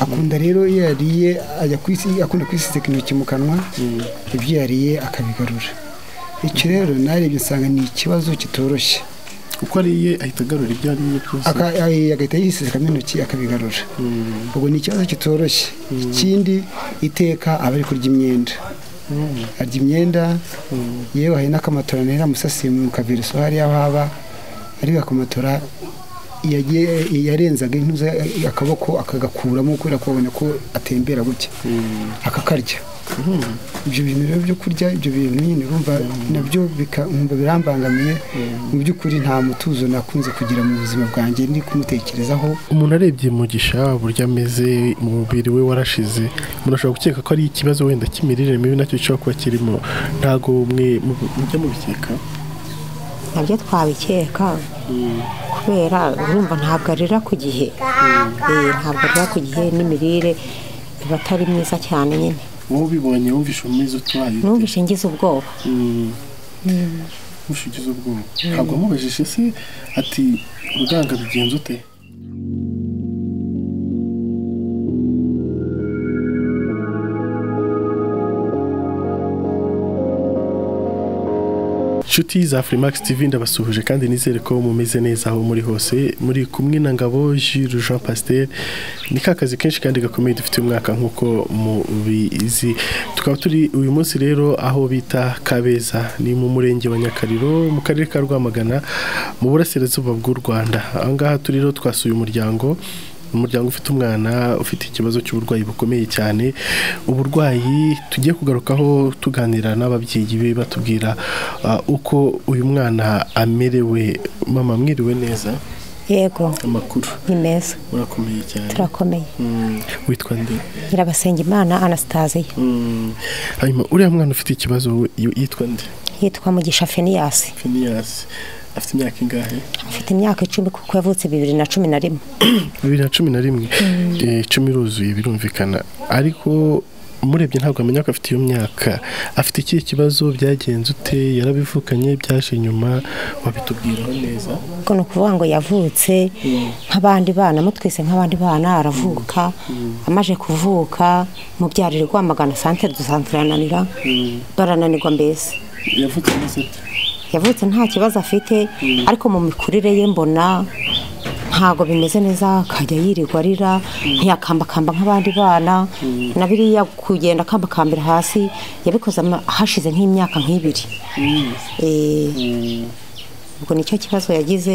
akunda rero iyo yariye ajya kwisi akunda kwisisika intoki mu kanwa ibyo yariye akabigarura icyo rero narebye nsanga ni ikibazo kitoroshye uko ariye ahita agarura ibyo ariye byose Aka- ay- agahita yisisikamo intoki akabigarura Mm. ubwo ni ikibazo kitoroshye ikindi iteka aba ari kurya imyenda arya imyenda yewe hari n'akamatora nera musasiye mu kaviruso hariya aho aba ariko akamatora yagiye- yarenzaga intuza akaboko akagakuramo kubera ko abona ko atembera gutya Mm. akakarya ibyo bintu rero byo kurya ibyo bintu nyine urumva nabyo bika- nkumva birambangamiye mu by'ukuri nta mutuzo nakunze kugira mu buzima bwanjye ndi kumutekerezaho umuntu arebye mugisha uburyo ameze umubiri we warashize umuntu ashobora gukeka ko ari ikibazo wenda cy'imirire mibi nacyo gishobora kuba kirimo ntabwo mwe mu- mujya mubikeka nabyo twabikeka kubera urumva ntabwo arira ku gihe Eh, ntabwo arira ku gihe n'imirire iba atari myiza cyane nyine wowe ubibonye wumvishe umeze utwaye ute? numvise ngize ubwoba Mm. wumvishe ugize ubwoba ntabwo amubajije se ati uruganga bigenza ute inshuti za Freemax TV ndabasuhuje kandi nizere ko mumeze neza aho muri hose muri kumwe na Ngabo Jules Jean Pasteur ni ka kazi kenshi kandi gakomeye dufite uyu mwaka nk'uko mubizi tukaba turi uyu munsi rero aho bita Kabeza ni mu murenge wa Nyakariro mu karere ka Rwamagana mu burasirazuba bw'u Rwanda aha ngaha turi rero twasuye umuryango umuryango ufite umwana ufite ikibazo cy'uburwayi bukomeye cyane uburwayi tugiye kugarukaho tuganira n'ababyeyi be batubwira ah, uko uyu mwana amerewe mama mwiriwe neza yego amakuru ni meza murakomeye cyane turakomeye Mm, witwa nde nyirabasenga imana anastasiya Mm, hanyuma uriya mwana ufite ikibazo y- yitwa nde yitwa mugisha feniyasi finiyasi afite imyaka ingahe afite imyaka icumi kuko yavutse bibiri na cumi na rimwe bibiri na cumi na rimwe Eh, icumi iruzuye birumvikana ariko murebye ntabwo amenya ko afite iyo myaka afite ikihe kibazo byagenze ute yarabivukanye byaje nyuma wabitubwiraho neza ubwo ni ukuvuga ngo yavutse nk'abandi bana mutwise nk'abandi bana aravuka amaze kuvuka mubyarire rwamagana sante dusanturananira barananirwa mbese yavutse ameze ate yavutse nta kibazo afite ariko mu mikurire ye mbona ntabwo bimeze neza akajya yirirwa arira ntiyakambakamba nk'abandi bana na biriya kugenda akambakambira hasi yabikoze ama- hashize nk'imyaka nk'ibiri Eh, ubwo nicyo kibazo yagize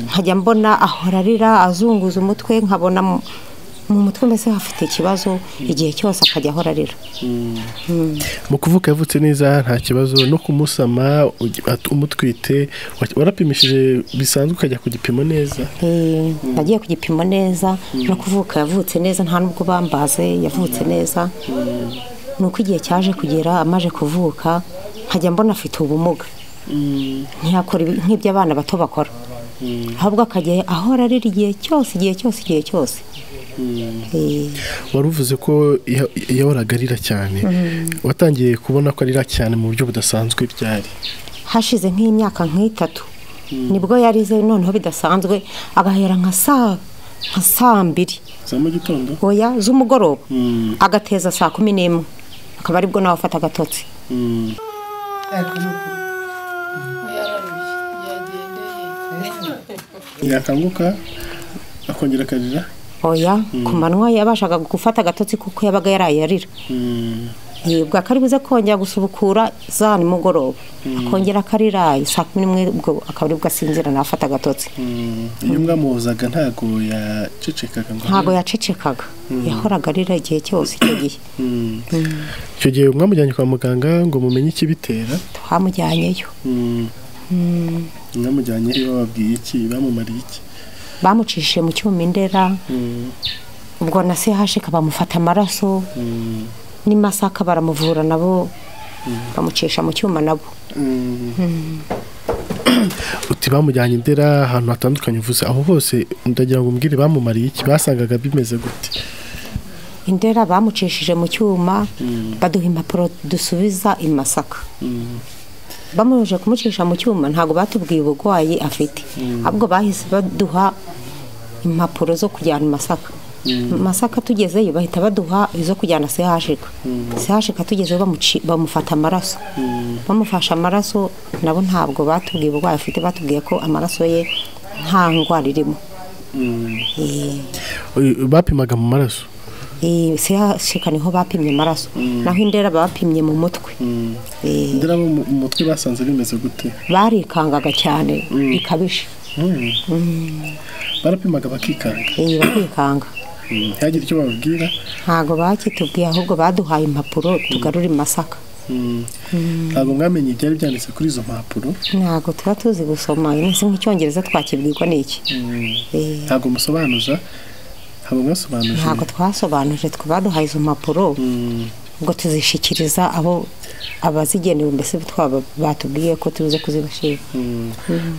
nkajya mbona ahora arira azunguza umutwe nkabona mu- mu mutwe mbese hafite ikibazo igihe cyose akajya ahora arira mu kuvuka yavutse neza nta kibazo no kumusama ugi- at- umutwite wa- warapimishije bisanzwe ukajya ku gipimo neza Eh, nagiye ku gipimo neza no kuvuka yavutse neza nta nubwo bambaze yavutse neza ni uko igihe cyaje kugera amaje kuvuka nkajya mbona afite ubumuga ntiyakora ibi- nk'ibyo abana bato bakora ahubwo akajya ahora arira igihe cyose igihe cyose igihe cyose Eh, wari uvuze ko ya- yahoraga arira cyane watangiye kubona ko arira cyane mu buryo budasanzwe byari hashize nk'imyaka nk'itatu nibwo yarize noneho bidasanzwe agahera nka saa nka saa mbiri za mu gitondo oya z'umugoroba Mm. agateza saa kumi n'imwe akaba aribwo nawe afata agatotsi yakanguka akongera akarira oya ku manywa yabashaga gufata agatotsi kuko yabaga yaraye Mm, yibwa ko ari buze kongera gusubukura za nimugoroba akongera akarira saa kumi n'imwe ubwo akaba aribwo asinzira nawe afata agatotsi mm. iyo mwamuhozaga ntabwo yacecekaga ngo ntabwo yacecekaga yahoraga arira igihe cyose icyo gihe Mm. icyo gihe mwamujyanye kwa muganga ngo mumenye ikibitera twamujyanyeyo Mm. mwamujyanye iyo bababwiye iki bamumariye iki bamucishije mu cyuma indera Mm, ubwo na sehashika bamufata amaraso mm, n'imasaka baramuvura nabo bamucisha mu cyuma nabo mm. uti bamujyanye indera ahantu hatandukanye uvuze aho hose ndagira ngo umbwire bamumariye iki basangaga bimeze gute indera bamucishije mu cyuma baduha impapuro dusubiza i masaka bamubujije kumucisha mu cyuma ntabwo batubwiye uburwayi afite ahubwo bahise baduha impapuro zo kujyana i masaka masaka tugezeyo bahita baduha izo kujyana sehashika sehashika tugezeyo bamuci- bamufata amaraso bamufashe amaraso nabo ntabwo batubwiye uburwayi afite batubwiye ko amaraso ye nta ndwara irimo Eh, Uyu- bapimaga mu maraso eh, sehashika niho bapimye amaraso naho indera bapimye mu mutwe Eh, ndera bo mu mutwe basanze bimeze gute barikangaga cyane bikabije barapimaga bakikanga iyi bakikanga ntihagire icyo bababwira ntabwo bakitubwiye ahubwo baduhaye impapuro tugarura masaka ntabwo mwamenye ibyari byanditse kuri izo mpapuro ntabwo tuba tuzi gusoma ese nk'icyongereza twakibwirwa n'iki Eh, ntabwo musobanuza ntabwo mwasobanuje ntabwo twasobanuje twe baduhaye izo mpapuro ubwo tuzishyikiriza abo abazigenewe mbese twaba batubwiye ko tuze kuzibashyira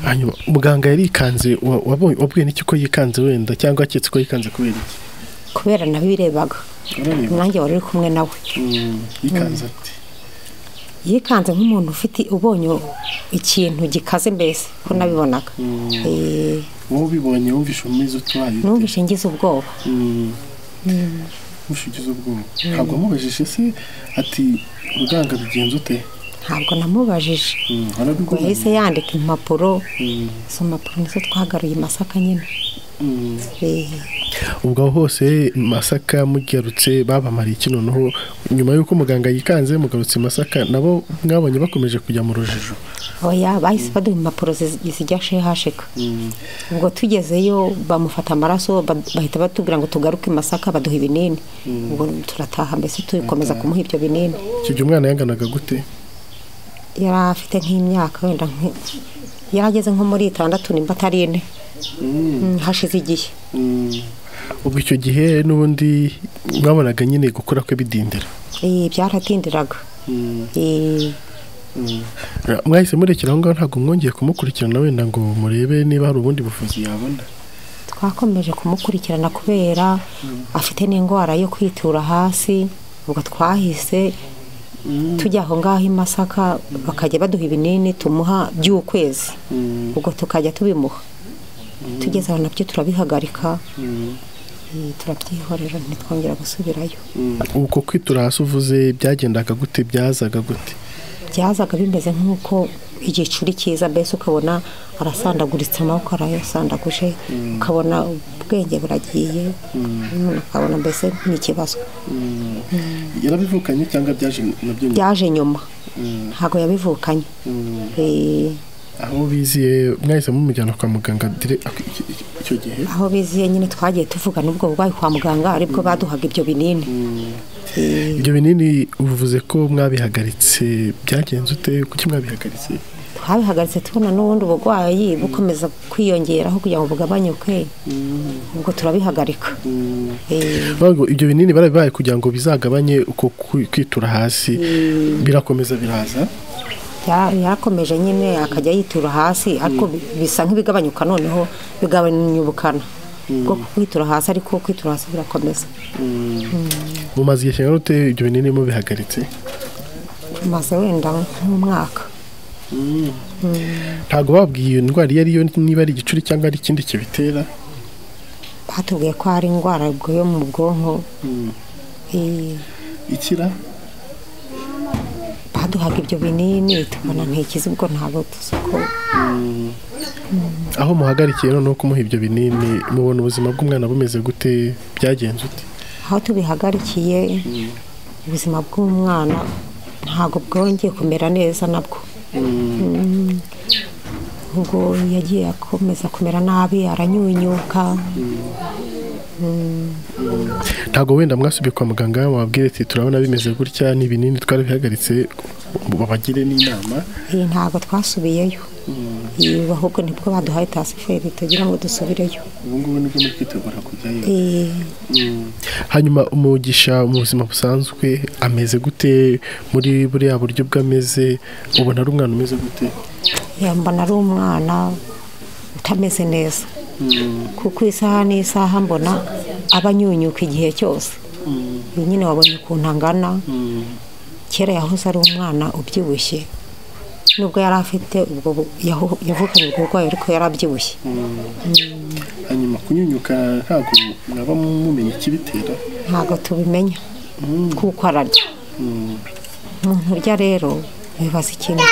hanyuma muganga yarikanze wa- wabonye- wabwiye n'iki ko yikanze wenda cyangwa aketse ko yikanze kubera iki kubera nabirebaga urareba nanjye wari uri kumwe nawe yikanze ati yikanze nk'umuntu ufite ubonye ikintu gikaze mbese ko nabibonaga Eh, wowe ubibonye wumvishe umumizi utwaye ute? numvishe ngize ubwoba mushigize ubwoba ntabwo amubajije se ati uruganga bigenze ute ntabwo namubajije Mm, warabibonye? yahise yandika impapuro Mm, izo mpapuro nizo twagaruye masaka nyine mm. Eh, ubwo aho hose masaka mugarutse babamariye iki noneho nyuma y'uko muganga yikanze mugarutse masaka nabo mwabonye bakomeje kujya mu rujijo oya bahise baduha impapuro zi- zijya shehashika ubwo tugezeyo bamufata amaraso ba- bahita batubwira ngo tugaruke i masaka baduha ibinini ubwo turataha mbese tukomeza kumuha ibyo binini icyo gihe umwana yanganaga gute yari afite nk'imyaka wenda nk- yari ageze nko muri itandatu nimba atari ine Mm, hashize igihe ubwo icyo gihe n'ubundi mwabonaga nyine gukura kwe bidindira Eh, byaratindiraga Eh, mwahise murekera aho ngaho ntabwo mwongeye kumukurikirana wenda ngo murebe niba hari ubundi buvuzi yabona twakomeje kumukurikirana kubera afite n'indwara yo kwitura hasi ubwo twahise tujya aho ngaho i masaka bakajya baduha ibinini tumuha by'ukwezi ubwo tukajya tubimuha tugeze aho nabyo turabihagarika Eh, turabyihorera ntitwongera gusubirayo uko kwitura hasi uvuze byagendaga gute byazaga gute byazaga bimeze nk'uko igicuri cyiza mbese ukabona arasandaguritse amaboko arayasandaguje ukabona ubwenge buragiye mm, ukabona mbese ni ikibazo yarabivukanye cyangwa byaje nabyo byaje nyuma ntabwo yabivukanye Eh, aho biziye mwahise mumujyana kwa muganga dire- ak- iki- iki- icyo gihe aho biziye nyine twagiye tuvugana ubwo burwayi kwa muganga aribwo baduhaga ibyo binini Eh, ibyo binini uvuze ko mwabihagaritse byagenze ute kuki mwabihagaritse twabihagaritse tubona n'ubundi burwayi bukomeza kwiyongeraho kugira ngo bugabanyuke ubwo turabihagarika Eh, Bavuga ngo ibyo binini barabibaye kugira ngo bizagabanye uko kwi- kwitura hasi birakomeza biraza Ya- yarakomeje nyine akajya yitura hasi ariko bi- bisa nk'ibigabanyuka noneho bigabanya ubukana bwo kwitura hasi ariko kwitura hasi birakomeza mumaze igihe kingana ute ibyo binini mubihagaritse maze wenda nk'umwaka ntabwo babwiye iyo ndwara iyo ariyo niba ari igicuri cyangwa ari ikindi kibitera batubwiye ko hari indwara ubwo yo mu bwonko Eh, ikira baduhaga ibyo binini tubona ntikizi ubwo ntabwo tuzi ko aho muhagarikiye noneho kumuha ibyo binini mubona ubuzima bw'umwana bumeze gute byagenze ute aho tubihagarikiye ubuzima bw'umwana ntabwo bwongeye kumera neza nabwo Mm. ubwo yagiye akomeza kumera nabi aranyunyuka ntabwo wenda mwasubiye kwa muganga wabwire ati turabona bimeze gutya ni ibinini twari bihagaritse babagire n'inama iyi ntabwo twasubiyeyo Iyi, ahubwo nibwo baduhaye tasiferi tugira ngo dusubireyo ubu ngubu nibwo muri kwitegura kujyayo Eh, hanyuma umugisha mu buzima busanzwe ameze gute muri buriya buryo bw'ameze ubona ari umwana umeze gute mbona ari umwana utameze neza kuko isaha n'isaha mbona aba anyunyuka igihe cyose uyu nyine wabonye ukuntu angana kera yahoze ari umwana ubyibushye nubwo yari afite ubwo bu- yaho- yavukanye ubwo burwayi ariko yari abyibushye hanyuma kunyunyuka ntabwo mwaba mumenya ikibitera ntabwo tubimenya kuko ararya umuntu urya rero bibaza ikintu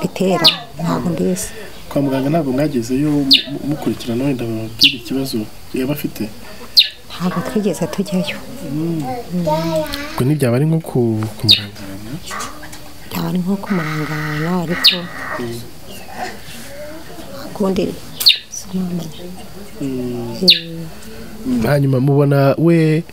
bitera ntabwo mbizi kwa muganga ntabwo mwagezeyo mu- mukurikirana wenda bababwira ikibazo yaba afite ntabwo twigeze tujyayo ubwo ntibyaba ari nko ku- kumurangana byaba ari nko kumarangana ariko akundi sinamenya Eh, hanyuma mubona we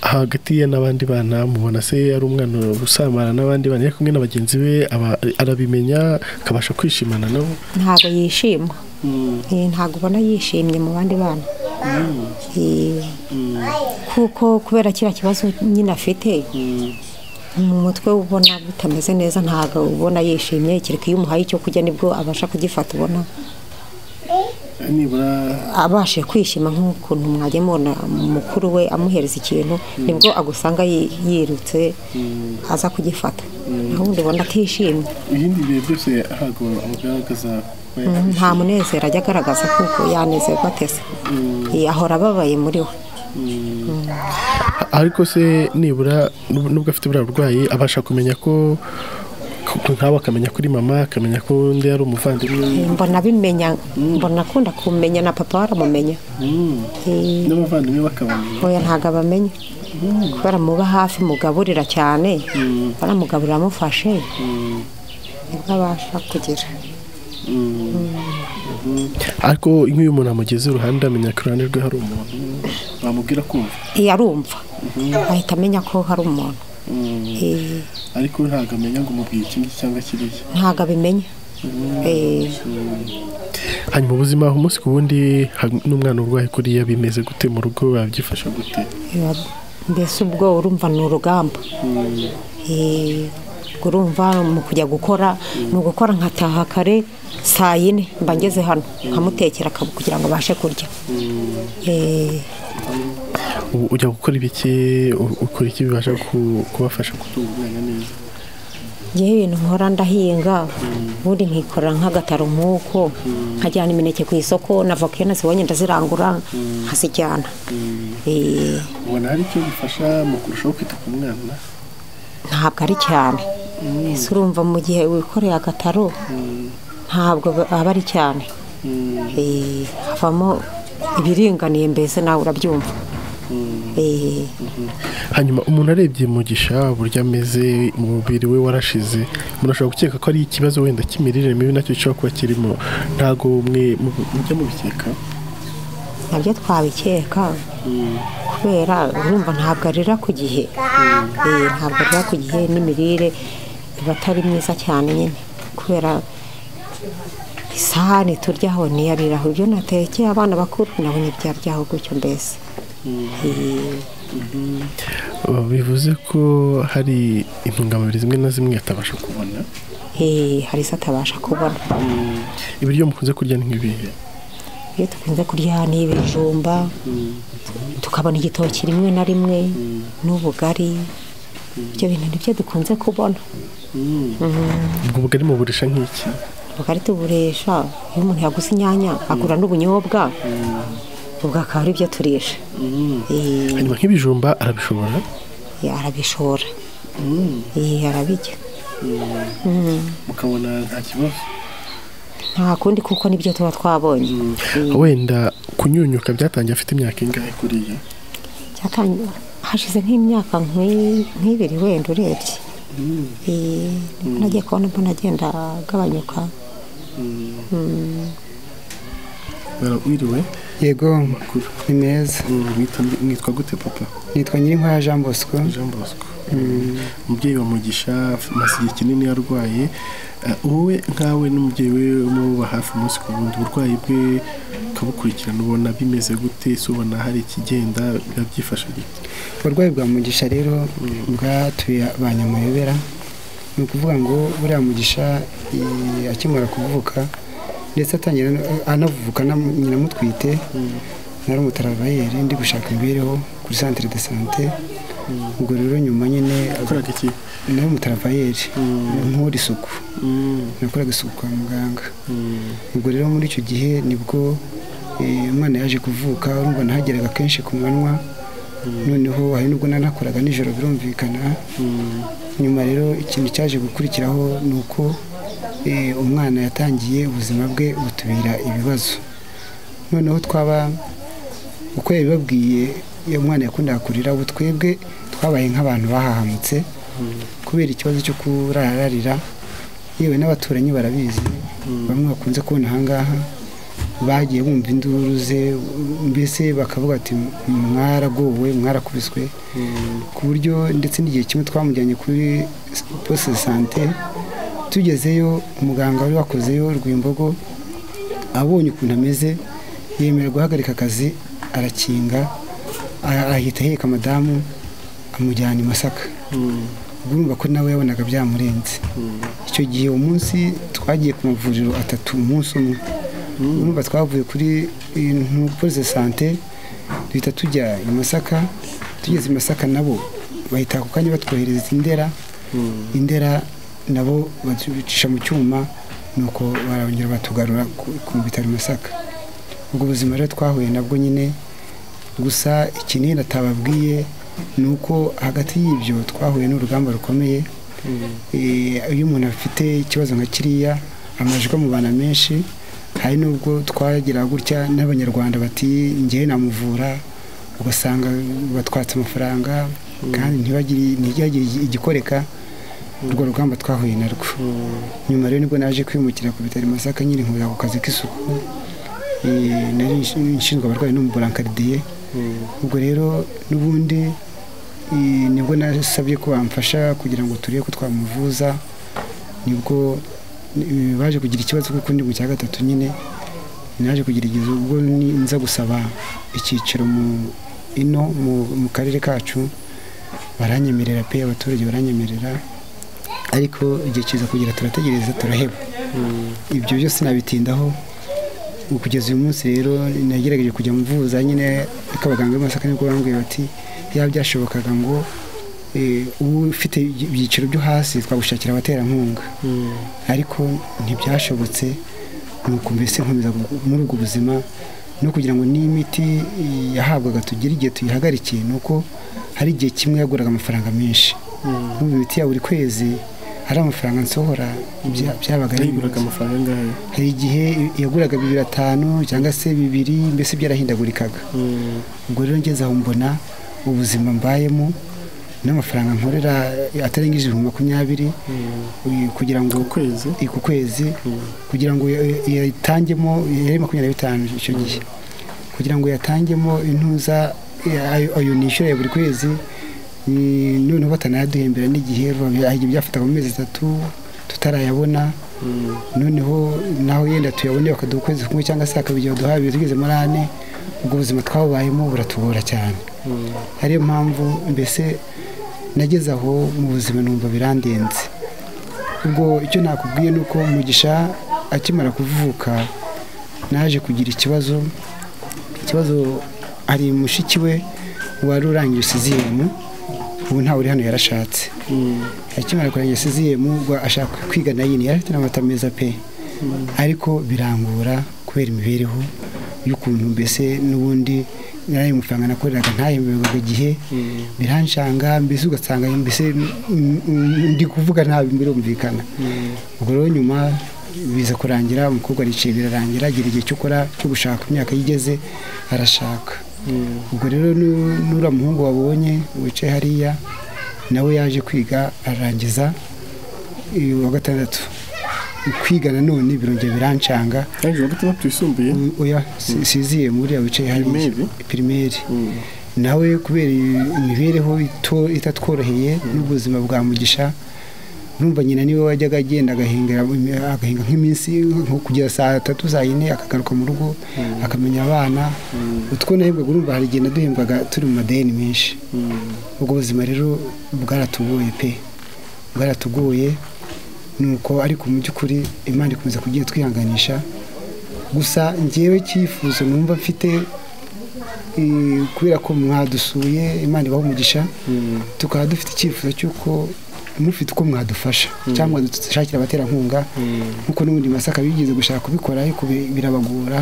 hagati ye n'abandi bana mubona se ari umwana usamara n'abandi bana yari kumwe na bagenzi be aba- arabimenya akabasha kwishimana nabo ntabwo yishima Eh, ntabwo ubona yishimye mu bandi bana Eh, kuko kubera kiriya kibazo nyine afite mu mutwe we ubona bitameze neza ntabwo ubona yishimye kereka iyo umuhaye icyo kurya nibwo abasha kugifata ubona nibura abashe kwishima nk'ukuntu mwagemura mukuru we amuhereza ikintu nibwo agusanga yi- yirutse aza kugifata naho ubundi ubona atishimye ibindi bihe byose ntabwo amugaragaza ko Mm, nta munezero ajya agaragaza kuko yanezerwa atese Eh, ahora ababaye muri we A- ariko se nibura nub- nubwo afite buriya burwayi abasha kumenya ko ko nkawe akamenya kuri mama akamenya ko undi ari umuvandimwe Eh, mbona abimenya mbona akunda kumenya na papa baramumenya Eh, n'abavandimwe bakabamenya oya ntabwo abamenya kubera muba hafi mugaburira cyane baramugaburira amufashe nibwo abasha kugira ariko nk'iyo umuntu amugeze iruhande amenya ko iruhande rwe hari umuntu bamubwira kumva Eh, arumva ahita amenya ko hari umuntu Eh, ariko ntabwo amenya ngo umubwiye iki ngiki cyangwa kiriya ntabwo abimenya Eh, hanyuma ubuzima umunsi ku wundi ha- n'umwana urwaye kuriya bimeze gute mu rugo babyifasha gute biba- mbese ubwo urumva ni urugamba Eh, ubwo urumva mu kujya gukora ni ugukora nkataha kare saa yine mba ngeze hano nkamutekera akaba kugira ngo abashe kurya Eh, U- ujya gukora ibiki U- ukora iki bibasha ku- kubafasha gutunga umwana neza ngewe ibintu nkora ndahinga ubundi nkikorera nk'agataro nk'uko nkajyana imineke ku isoko na voka iyo nazibonye ndazirangura nkazijyana Eh, ubona hari icyo bifasha mu kurushaho kwita ku mwana ntabwo ari cyane ese urumva mu gihe wikoreye agataro ntabwo ba- aba ari cyane Eh, havamo ibiringaniye mbese nawe urabyumva Eh, hanyuma umuntu arebye mugisha uburyo ameze umubiri we warashize umuntu ashobora gukeka ko ari ikibazo wenda cy'imirire mibi nacyo gishobora kuba kirimo ntabwo mwe mu- mujya mubikeka nabyo twabikeka kubera urumva ntabwo arira ku gihe Eh, ntabwo arira ku gihe n'imirire iba atari myiza cyane nyine kubera isahani turyaho niyariraho ibyo natekeye abana bakuru nabonye byaryaho gutyo mbese Eh, Uh, bivuze ko hari intungamubiri zimwe na zimwe atabasha kubona Eh, hari izo atabasha kubona ibiryo mukunze kurya ni nk'ibihe iyo dukunze kurya ni ibijumba tukabona igitoki rimwe na rimwe n'ubugari ibyo bintu nibyo dukunze kubona ubwo bugari muburisha nk'iki ubugari tuburesha iyo umuntu yaguze inyanya agura n'ubunyobwa ubwo akaba ari byo turisha Eh, hanyuma nk'ibijumba arabishobora arabishora Eh, arabijya mukabona nta kibazo nta kundi kuko nibyo tuba twabonye Eh, wenda kunyunyuka byatangiye afite imyaka ingahe kuriya cyatanye hashize nk'imyaka nk'i- nk'ibiri wenda urebye Eh, nibwo nagiye kubona mbona agenda agabanyuka wiriwe yego ni meza mwitwa gute papa nitwa nyirinkwaya jean bosco Jean Bosco umubyeyi wa Mugisha amaze igihe kinini yarwaye Eh, wowe nkawe n'umubyeyi we umuba hafi umunsi ku wundi uburwayi bwe ukabukurikirana ubona bimeze gute se ubona hari ikigenda biba byifashe gute uburwayi bwa mugisha rero bwatuye ba nyamayobera ni ukuvuga ngo buriya mugisha eh, akimara kuvuka ndetse atangira no- anavuka na- nyina amutwite nari umutarabayeri ndi gushaka imibereho kuri centre de sante ubwo rero nyuma nyine yakoraga iki nari umutarabayeri nkora isuku Mm, nakoraga isuku kwa muganga mm, ubwo rero muri icyo gihe nibwo Eh, umwana yaje kuvuka urumva ntageraga kenshi ku manywa noneho hari nubwo nanakoraga nijoro birumvikana nyuma rero ikintu cyaje gukurikiraho ni uko eh, umwana yatangiye ubuzima bwe butubira ibibazo noneho twaba uko yabibabwiye iyo mwana yakundaga kurira ubu twebwe twabaye nk'abantu bahahamutse kubera ikibazo cyo kurararira yewe n'abaturanyi barabizi bamwe bakunze kubona ahangaha bagiye bumva induru ze mbese bakavuga ati mwaragowe mwarakubiswe ku buryo ndetse n'igihe kimwe twamujyanye kuri poste de sante tugezeyo umuganga wari wakozeyo rwimbogo abonye ukuntu ameze yemera guhagarika akazi arakinga a- ahita aheka madamu amujyana i masaka urumva ko nawe yabonaga byamurenze icyo gihe uwo munsi twagiye ku mavuriro atatu umunsi umwe urumva twavuye kuri poze sante duhita tujya i masaka tugeze i masaka nabo bahita ako kanya batwohereza indera indera nabo baducisha mu cyuma nuko barongera batugarura ku- ku bitaro i masaka ubwo buzima rero twahuye nabwo nyine gusa ikinini atababwiye ni uko hagati y'ibyo twahuye n'urugamba rukomeye Eh, iyo umuntu afite ikibazo nka kiriya amajwi amubana menshi hari n'ubwo twageraga gutya n'abanyarwanda bati ngewe namuvura ugasanga batwatse amafaranga kandi ntibagire- ntihagire igikoreka urwo rugamba twahuye narwo nyuma rero nibwo naje kwimukira ku bitaro i masaka nyine nkurira ku kazi k'isuku Eh, nari nshinzwe abarwayi no mu burankaridiye ubwo rero n'ubundi eh, nibwo nasabye ko bamfasha kugira ngo turebe ko twamuvuza nibwo eh, baje kugira ikibazo kuko ndi mu cya gatatu nyine naje kugira igihe ubwo ni- nza gusaba icyiciro mu ino mu- mu karere kacu baranyemerera pe abaturage baranyemerera ariko igihe kiza kugira turategereza turaheba ibyo byose nabitindaho ubu kugeza uyu munsi rero nagerageje kujya muvuza nyine ariko abaganga b'i Masaka nibwo bambwiye bati yaba byashobokaga ngo eh, ubu ufite ibyiciro byo hasi twagushakira abaterankunga ariko ntibyashobotse nuko mbese nkomeza gu- muri ubwo buzima no kugira ngo n'imiti yahabwaga tugire igihe tuyihagarikiye ni uko hari igihe kimwe yaguraga amafaranga menshi Numva imiti ya buri kwezi hari amafaranga nsohora bya- byabaga ari yaguraga ibibazo. amafaranga angahe hari igihe yaguraga bibiri atanu cyangwa se bibiri mbese byarahindagurikaga ubwo rero ngeze aho mbona ubuzima mbayemo n'amafaranga nkorera atarengeje ibihumbi makumyabiri uyu- kugira ngo ku kwezi i- ku kwezi kugira ngo ya- yayitangemo yari makumyabiri na bitanu icyo gihe kugira ngo yatangemo intuza ya- ayo ayo nishyura ya buri kwezi ni- noneho batanayaduhembera n'igihe ahiye byafataga mu mezi atatu tutarayabona noneho naho yenda tuyabone bakaduha ukwezi kumwe cyangwa se hakaba igihe baduha bibiri tugeze muri ane ubwo buzima twabubayemo buratugora cyane ariyo mpamvu mbese nageze aho mu buzima numva birandenze ubwo icyo nakubwiye ni uko mugisha akimara kuvuka naje kugira ikibazo ikibazo hari mushiki we wari urangiye isiziyemu ubu ntawe uri hano yarashatse akimara kurangira isiziyemu ubwo ashaka kwiga na yini yari afite n'amata meza pe ariko birangora kubera imibereho y'ukuntu mbese n'ubundi nari amafaranga nakoreraga ntayemererwaga igihe biranshanga mbese ugasanga mbese mm, mm, ndi kuvuga nabi birumvikana ubwo rero nyuma biza kurangira umukobwa aricaye birarangira agira igihe cyo gukora cyo gushaka imyaka yigeze arashaka ubwo rero nu- nuriya muhungu wabonye wicaye hariya nawe yaje kwiga arangiza eh, uwa gatandatu kwiga nanone birongera birancanga kandi wa gatandatu yisumbuye oya si- siziye muri abo wicaye hariya Pirimeri? pirimeri nawe kubera imibereho ito- itatworoheye n'ubuzima bwa mugisha urumva nyina niwe wajyaga agenda agahingera agahinga nk'iminsi nko kugera saa tatu saa yine akagaruka mu rugo akamenya abana utwo nahembwaga urumva hari igihe naduhembwaga turi mu madeni menshi ubwo buzima rero bwaratugoye pe bwaratugoye nuko ariko mu by'ukuri imana ikomeza kugenda twihanganisha gusa ngewe cyifuzo numva mfite eh, kubera ko mwadusuye imana ibaha umugisha tukaba dufite icyifuzo cy'uko mufite uko mwadufasha cyangwa dushakira abaterankunga nkuko n'ubundi masaka bigeze gushaka kubikora ariko bi- birabagora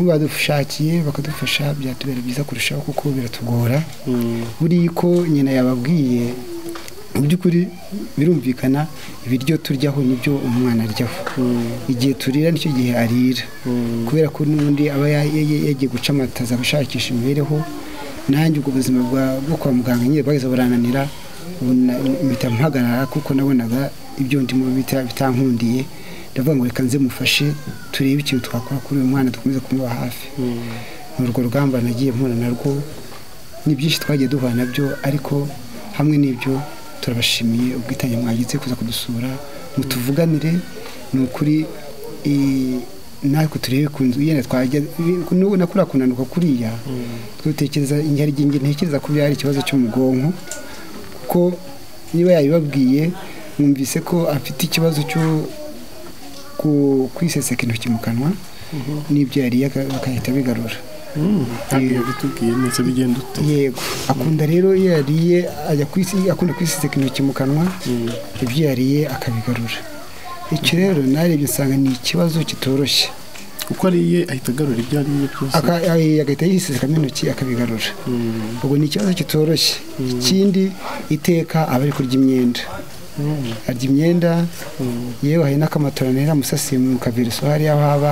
badushakiye bakadufasha byatubera byiza kurushaho kuko biratugora buriya ko nyina yababwiye mu by'ukuri birumvikana ibiryo turyaho nibyo umwana aryaho igihe turira nicyo gihe arira kubera ko n'ubundi aba yagiye guca amataza ashakisha imibereho nanjye ubwo buzima bwo kwa muganga nyine bwahise burananira mpita mpagarara kuko nabonaga ibyo ndimo bitankundiye ndavuga ngo reka nze mufashe turebe ikintu twakora kuri uyu mwana dukomeze kumuba hafi ni urwo rugamba nagiye mpura narwo ni byinshi twagiye duhura nabyo ariko hamwe n'ibyo turabashimiye ubwitange mwagize kuza kudusura mutuvuganire ni ukuri natwe turebe ku nzu yenda twajya n'ubu nakuriya kunanuka kuriya twitekereza inyaryingi ntekereza ko byari ikibazo cyo mu bwonko kuko niba yabibabwiye mwumvise ko afite ikibazo cyo kwiseseka intoki mu kanwa n'ibyo yariye bakahita bigarura ntabwo yabitubwiye neza bigenda ute yego akunda rero iyo yariye ajya kwisi akunda kwisisika intoki mu kanwa ibyo yariye akabigarura icyo rero narebye nsanga ni ikibazo kitoroshye uko ariye ahita agarura ibyo ariye byose agahita yisisikamo intoki akabigarura ubwo ni ikibazo kitoroshye ikindi iteka aba ari kurya imyenda arya imyenda yewe hari n'akamatora nera musasiye mu kavirusi hariya aho aba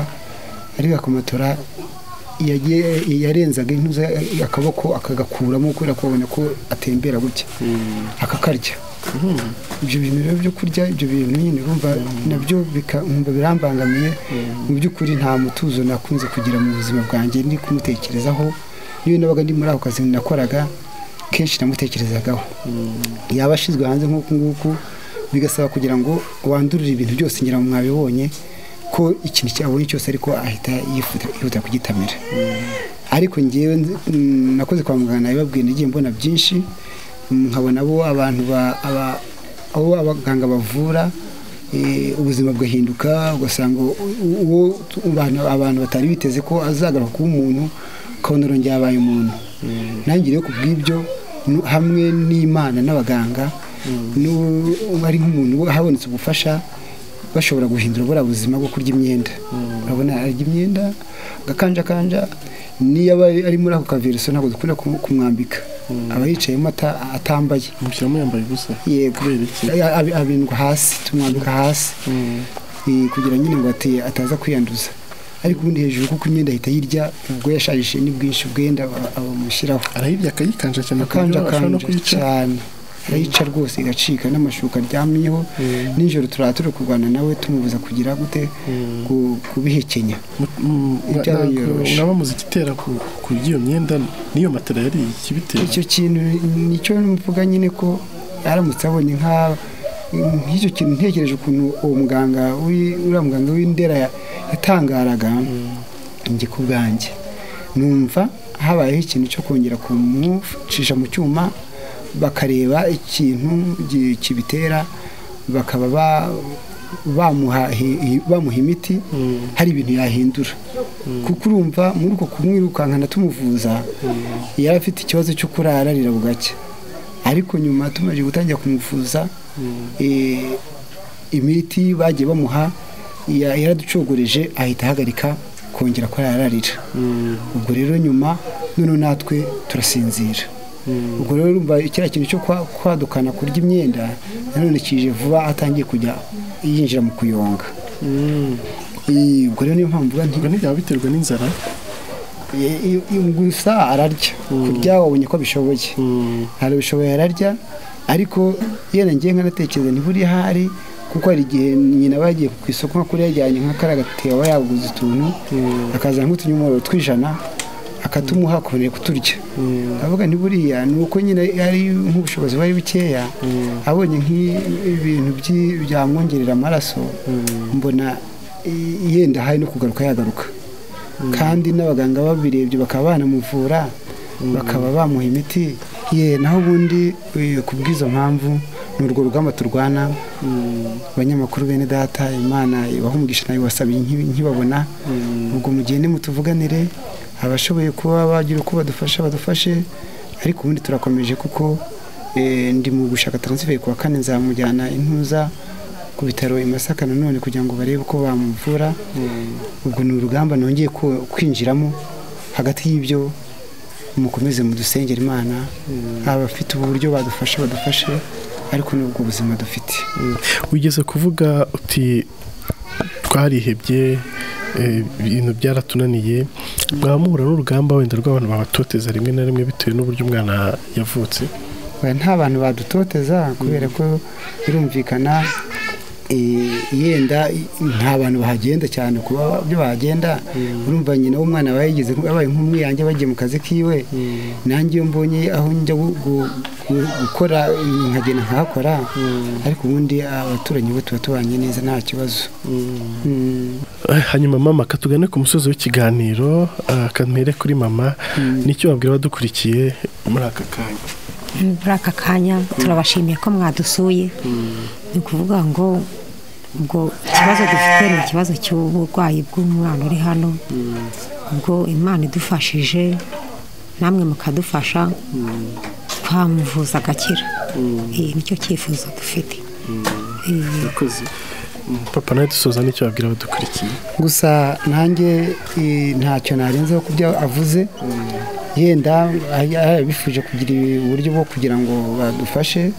ariko akamatora yarenzaga intuza akaboko akagakuramo kubera kubona ko atembera gutya akakarya ibyo bintu rero byo kurya ibyo bintu nyine urumva nabyo birambangamiye mu by'ukuri nta mutuzo nakunze kugira mu buzima bwanjye ni kumutekerezaho niyo nabaga ndi muri ako kazi nakoraga kenshi namutekerezagaho yaba ashyizwe hanze nk'uku nguku bigasaba kugira ngo wandurire ibintu byose ngira ngo mwabibonye ko ikintu cyabonye cyose ariko ahita yihuta kugitamira ariko ngewe nakoze kwa muganga nabibabwiye nagiye mbona byinshi nkabona abo abantu abo abaganga bavura ubuzima bugahinduka ugasanga uwo abantu batari biteze ko azagaruka kuba umuntu ukabona arongera abaye umuntu nanjye rero ku bw'ibyo hamwe n'imana n'abaganga ari nk'umuntu habonetse ubufasha bashobora guhindura buriya buzima bwo kurya imyenda urabona arya imyenda agakanjakanja niyo aba ari muri ako kavirusi ntabwo dukunda kumwambika aba yicayemo atambaye mushyiramo yambaye ubusa yego kubera iki abindwa hasi tumwambika hasi kugira nyine ngo ataza kwiyanduza ariko ubundi hejuru kuko imyenda ahita yirya ubwo yashajije n'ubwinshi bwenda bamushyiraho arayibye akayikanja cyane ku buryo ashobora no akanjakanje kuyica cyane arayica rwose igacika n'amashuka aryamyeho nijoro turaba turi kurwana nawe tumubuza kugira gute ku- kubihekenya byaranyoroshe. muraba muzi igitera ku- ku by'iyo myenda n'iyo matera yari ikibitera icyo kintu nicyo mvuga nyine ko aramutse abonye nka nk'icyo kintu ntekereje ukuntu uwo muganga w'i- uriya muganga w'indera ya- yatangaraga njye ku bwanjye numva habayeho ikintu cyo kongera kumucisha mu cyuma bakareba ikintu gi- kibitera bakaba ba- bamuha hi- bamuha imiti hari ibintu yahindura kuko urumva muri uko kumwirukankana tumuvuza yari afite ikibazo cyo kurara arira bugacya ariko nyuma tumaze gutangira kumuvuza eh, imiti bagiye bamuha ya- yaraducogoreje ahita ahagarika kongera ko yararira ubwo rero nyuma noneho natwe turasinzira ubwo rero urumva kiriya kintu cyo kwa- kwadukana kurya imyenda nanone kije vuba atangiye kujya yinjira mu kuyonga Eh, ubwo rero niyo mpamvu mvuga nti ubwo ntibyaba biterwa n'inzara i- i- gusa ararya kurya wabonye ko abishoboye ntabwo bishoboye ararya ariko yenda ngiye nkanatekereza ntiburiya hari kuko hari igihe nyina bagiye ku isoko nka kuriya yajyanye nka kariya gatebo aba yaguze utuntu akazana nk'utunyomoro tw'ijana akatumuha akongera kuturya avuga ntiburiya ni uko nyine ari nk'ubushobozi bari bukeya abonye nk'ibintu by'i- byamwongerera amaraso mbona i- yenda hari no kugaruka yagaruka kandi n'abaganga babirebye bakaba banamuvura bakaba bamuha imiti ye naho ubundi eh, ku bw'izo mpamvu ni urwo rugamba turwana abanyamakuru bene data imana ibaha umugisha nayo wasabiye nkibi- nkibabona ubwo mugende mutuvuganire abashoboye kuba bagira uko badufasha badufashe ariko ubundi turakomeje kuko eh, ndi mu gushaka taransiferi ku wa kane nzamujyana intuza ku bitaro i Masaka nanone kugira ngo barebe uko bamuvura ubwo ni urugamba nongeye ku- kwinjiramo hagati y'ibyo mukomeze mudusengera imana abafite ubu buryo badufashe badufashe ariko n'ubwo buzima dufite wigeze kuvuga uti twarihebye eh, ibintu byaratunaniye mwamuhura n'urugamba wenda rw'abantu babatoteza rimwe na rimwe bitewe n'uburyo umwana yavutse Oya, nta bantu badutoteza kubera ko birumvikana eh, yenda nta bantu bahagenda cyane kuba byo bahagenda urumva nyina w'umwana bayigeze abaye nk'umwiyange bagiye mu kazi kiwe nanjye iyo mbonye aho njya gu- gu- gu- gukora nkagenda nkahakora ariko ubundi abaturanyi bo tuba tubanye neza nta kibazo Mm. Eh, hanyuma mama katugane ku musozi w'ikiganiro ah, kantere kuri mama nicyo wabwira abadukurikiye muri aka kanya muri aka kanya turabashimiye ko mwadusuye ni ukuvuga ngo ubwo ikibazo dufite ni ikibazo cy'uburwayi bw'umwana uri hano ubwo imana idufashije namwe mukadufasha twamuvuza agakira Eh, nicyo cyifuzo dufite Eh, murakoze papa nawe dusoza nicyo wabwira abadukurikiye gusa nanjye eh, ntacyo narenzeho ku byo avuze yenda ay- yarabifuje kugira uburyo bwo kugira ngo badufashe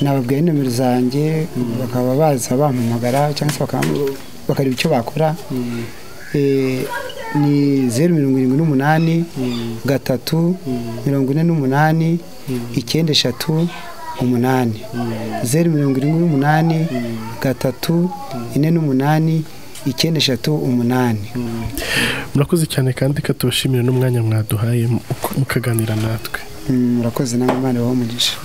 nababwiye nomero zanjye bakaba baza bampamagara cyangwa se bakaba- bakareba icyo bakora Eh, ni zeru mirongo irindwi n'umunani gatatu mirongo ine n'umunani icyenda eshatu umunani zeru mirongo irindwi n'umunani gatatu ine n'umunani icyenda eshatu umunani murakoze cyane kandi katubashimire n'umwanya mwaduhaye mu- mukaganira natwe Mm, murakoze namwe imana ibahe umugisha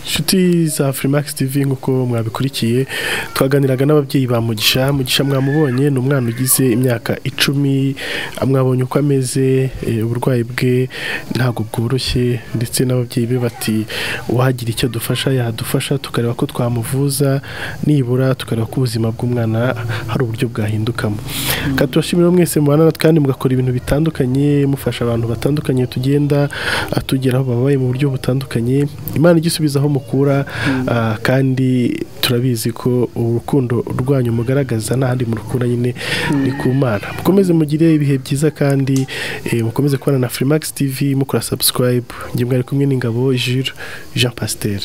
inshuti za Freemax TV nk'uko mwabikurikiye twaganiraga n'ababyeyi ba Mugisha Mugisha mwamubonye ni umwana ugize imyaka icumi mwabonye uko ameze eh, uburwayi bwe ntabwo bworoshye ndetse n'ababyeyi be bati uwagira icyo dufasha yadufasha tukareba ko twamuvuza nibura tukareba ko ubuzima bw'umwana hari uburyo bwahindukamo katubashimira mwese mubana natwe kandi mugakora ibintu bitandukanye mufasha abantu batandukanye tugenda ah, tugeraho babaye mu buryo butandukanye imana igisubiza aho mukura ah, kandi turabizi ko urukundo rwanyu mugaragaza n'ahandi murukura nyine ni ku mana mukomeze mugire ibihe byiza kandi eh, mukomeze kubana na Freemax TV mukora subscribe njye mwari kumwe n'ingabo Jules Jean Pasteur